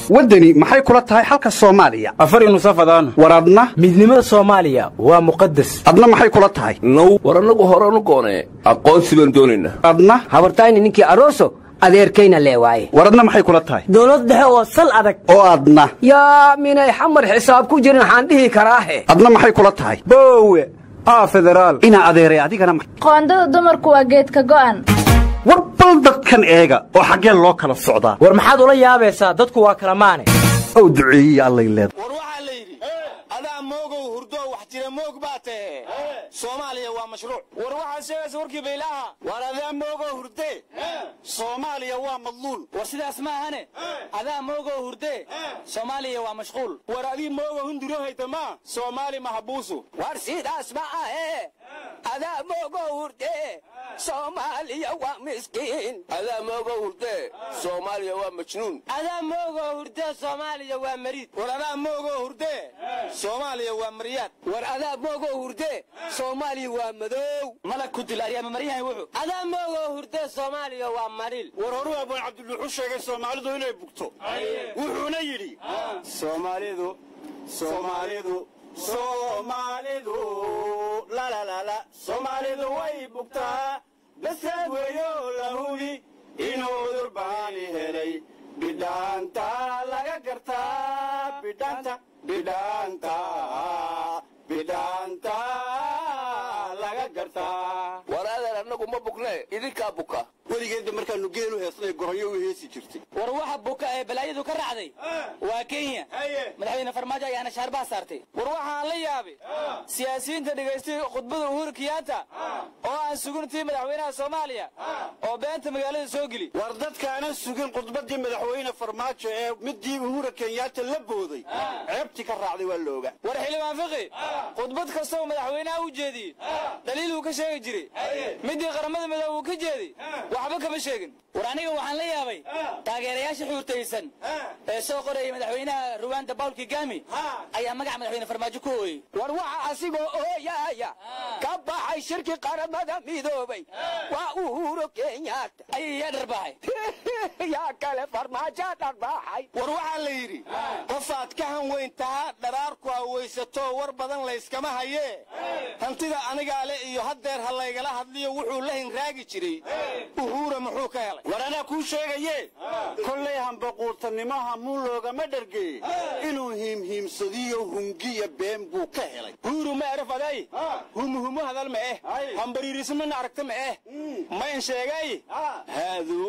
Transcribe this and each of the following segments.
waddani maxay kula tahay xalka soomaaliya afar nusafadaan war adna midnimada soomaaliya waa muqadas adna maxay kula tahay now war annagu horanu goonee aqoonsi baan doonaynaa adna habartayni ninkii aroso adeerkayna lee waaye war adna maxay kula tahay dowlad dhexe oo sal adag oo adna yaa minay xamar xisaab ku jirin waxaan dhihi karaahe adna maxay kula tahay boowe aa federaal inaa adeeray adigana ma- qoondada dumarku waa geedka go'an war bal dadkan eega oo xaggee loo kala socdaa war maxaad ula yaabaysaa dadku waa kala maane ow duceeyiya allay leedahay war waxaa la yidhi adaa moogow hurdoo wax jira moog baa tahe soomaaliya waa mashruuc war waxaad sheegaysa warkii baylaha war adaa moogow hurdee soomaaliya waa madluul war sidaas ma ahane adaa moogow hurdee soomaaliya waa mashquul war adii moogow hunduro haytama soomaali mahabuusu war sidaas ma ahe adaa moogow hurdee soomaaliya waa miskiin adaa moogo hurdee soomaaliya waa majnuun adaa moogow hurdee soomaaliya waa mariid war adaa moogow hurdee soomaaliya waa maryaad war adaa moogow hurdee soomaaliya waa madow malag ku dil aryaama maryahan wuxuu adaa moogow hurdee soomaaliya waa mariil war horuu abaan cabdiluuxu sheegay soomaalidu inay bugto wuxuuna yidhi soomaalidu soomaalidu soomaalidu lalalala soomaalidu way bugtaa basaad weeyo la hubi inuu durbaani helay bidhaanta laga gartaa bidhaanta bidhaanta bidhaanta laga gartaa war adeer annagu ma bugnee idinkaa buka weligeedba markaanu geelu heesnay goronyo u heesi jirtay war waxa buka ee balaayadu ka raacday waa kenya madaxweyne farmaajo ayaana shaarbaha saartay war waxaan la yaabay siyaasiyiinta dhegaystay khudbada uhuru kiyaata oo aan suguntii madaxweynaha soomaaliya oo beenta magaalada soo geli war dadkaana sugin khudbadii madaxweyne farmaajo ee midii uhura kenyaata la booday ceebtii ka raacday waa looga war xildhibaan fiqi khudbad kastoo madaxweynaha u jeediyey daliil uu ka sheegi jiray midii qaramada midoobe uu ka jeeday waxba kama sheegin war aniga waxaan la yaabay taageerayaasha xuurtaysan ee soo qorayay madaxweynaha ruwanda bawl kigami ayaa magaca madaxweyne farmaajo ku hooyey war waxa asigoo ooyaaya ka baxay shirki qaramada midoobay waa uhuro kenyaata ayay dharbaaxay yaa kale farmaajo dharbaaxay war waxaa la yidhi qofaad ka han weyn tahaa dharaarku hawaysato war badan layskama hayee hantida anigaa le iyo haddeer ha laygala hadliyo wuxuu la hinraagi jiray uhuura muxuu ka helay war anaa kuu sheegaye kollay hambaquurtannimo hamuun loogama dhergee inuu hiimhiimsadiyo hungiya been buu ka helay huuru ma erafaday humuhumu hadal ma eh hambariirismana aragta ma eh mayn sheegay haadu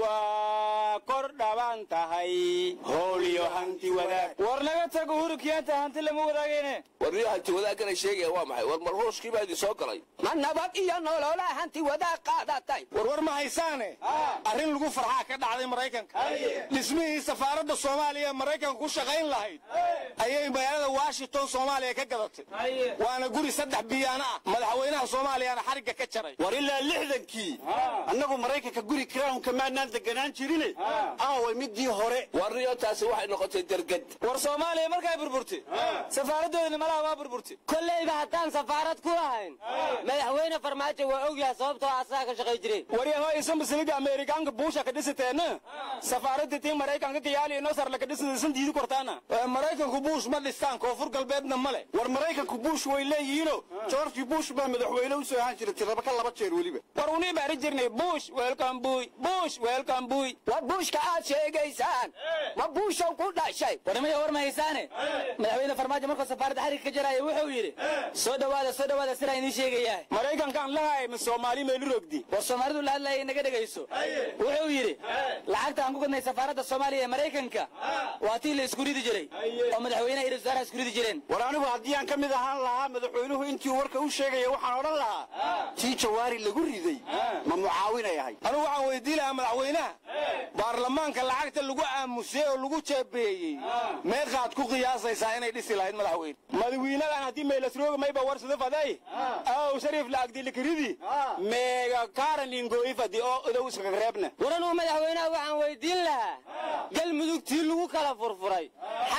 waa kor dhaban tahay hooliyo hanti wadaag war naga tag uhuru kiyaanta hanti lama wadaagayne war niyo hanti wadaagana sheegaya waa maxay war marhuushkii baa idin soo galay ma nabad iyo nolola hanti wadaag qaadatay warwar ma haysaane arrin lagu farxaa ka dhacday maraykanka dhismihii safaaradda soomaaliya ee maraykanka ku shaqayn lahayd ayay magaalada washington soomaaliya ka gadatay waana guri saddex biyaana ah madaxweynaha soomaaliyana xarigga ka jaray war ilaa lixdankii annagu maraykanka guri crownka maanaan deganaan jirine aaway midii hore war niyo taasi waxay noqotay derged war soomaaliya markay burburtay safaaraddoodina malaha waa burburtay kollayba haddaan safaarad ku ahayn madaxweyne farmaajo waa ogyahay sababtoo asaga ka shaqay jiray waryaho isan basiliga ameerikaanka buusha ka dhisateenna safaaradda tii maraykanka kayaali inoo sarla ka dhisataysan diidi kortaana maraykanku buush ma dhistaan koonfur galbeedna male war maraykanku buush way leeyihiino george buush baa madaxweyne u soo ahaan jiray tiraba ka laba jeer weliba war unii baari jirnay buush welcome buy buush welcome buy war buushka aad sheegaysaan ma buushow ku dhashay warnimaya war ma haysaane madaxweyne farmaajo markuu safaaradda xarig ka jaraya wuxuu yidhi soo dhowaada soo dhowaada sidaa idiin sheegayaa maraykankaan lahay ma soomaali meelu rogdi war soomaalidu la hadlaya inaga dhegayso wuxuu yidhi lacagta aan ku gadnay safaaradda soomaaliya ee maraykanka waa tii la isku ridi jiray oo madaxweynaha iyo wasaaraha isku ridi jireen war anigu haddii aan ka mid ahaan lahaa madaxweynuhu intii warka u sheegaya waxaan odhan lahaa tii jawaari lagu riday ma mucaawinay ahay anigu waxaan weydii lahaa madaxweynaha baarlamaanka lacagta lagu aamusay oo lagu jeebeeyey meeqaad ku qiyaasaysaa inay dhisi lahayd madaxweyne madaxweynadan haddii meelasrooga mayba warsada faday aw shariif laagdilikiridi meega kaaraningoifadi oo idow iskaga reebna war anuu madaxweynaha waxaan weydiin lahaa galmudugtii lagu kala furfuray xaa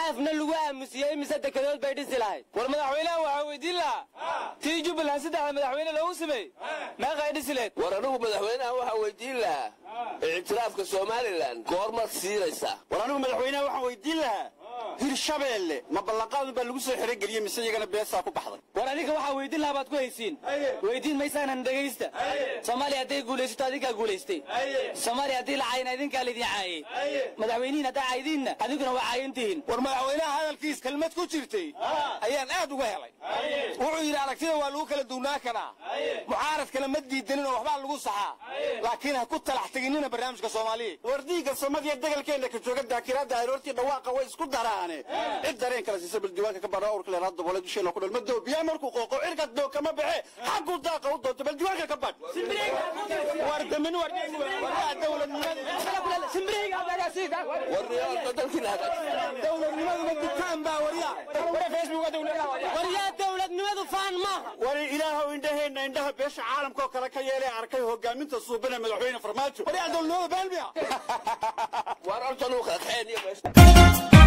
xaafna lagu aamusiyey mise dekedood bay dhisi lahayd war madaxweynaha waxaa weydiin lahaa tii jubbaland saddexda madaxweyne loogu sameeyey meeqay dhisi leed war anigu madaxweynaha waxaa weydiin lahaa ictiraafka somalilan goormaad siinaysaa war anigu madaxweynaha waxaan weydiin lahaa hirshabeelle ma ballanqaadun baa lagu soo xerogeliyey mise iyagana beesaa ku baxday war adinka waxaa weydiin lahaa baad ku haysiin weydiin maysaanan dhegaysta soomaaliya hadday guulaysato adinkaa guulaystay soomaaliya haddii la caayina idinkaa laydin caayey madaxweynihin haddaa caydiinna adinkuna waa caayan tihiin war madaxweynaha hadalkiis kelmad ku jirtay ayaan aad uga helay wuxuu yidhi aragtida waa lagu kala duwnaa karaa mucaaradkana ma diidanin oo waxbaa lagu saxaa laakiin ha ku talax teginina barnaamijka soomaaliya war diigga somadiya degalkeenna ka jooga daakiraadda aroortii dhawaaqa way isku daraane cid dareen kala siisa baldiiwaanka ka badha awrka leeraad daboole dusheena ku dhalma doobiyaa markuu qooqo cirka doog kama baxe xagguu daaqa u doonto baldiiwaanka ka badh war damini war waa dowladnimada war niyaarta dalkiina hagaajisa dowladnimaduma dukaan baa warya waryaa dowladnimadu faan maaha war ilaahow indhaheenna indhaha beesha caalamka oo kale ka yeelay arkay hogaaminta suubana madaxweyne farmaajo waryaa dowladnimada baalmiya war horta nuu kala kaxeen iyo meesha